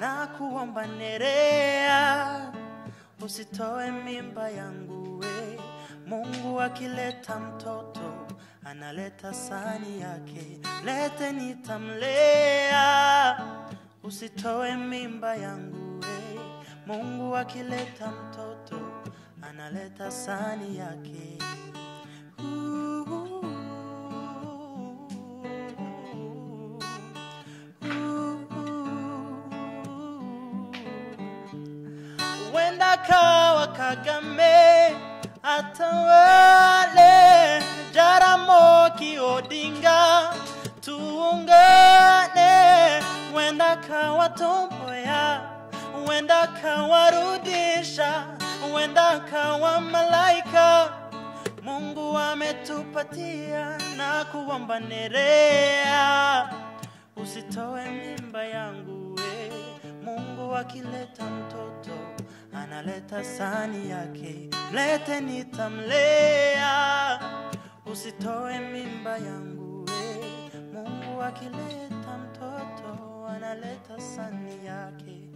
na kuomba Nerea, usitoe mimba yangu we. Mungu akileta mtoto analeta sani yake, lete nitamlea, usitoe mimba yangu we. Mungu akileta mtoto analeta sani yake. Wenda kawa Kagame atawale, Jaramogi Odinga tuungane, wenda kawa Tomboya, wenda kawarudisha, wenda kawa malaika Mungu ametupatia na kuomba Nerea, usitoe mimba yangu we. Mungu akileta mtoto analeta sani yake, mlete nitamlea, usitoe mimba yangu we. Mungu akileta mtoto analeta sani yake.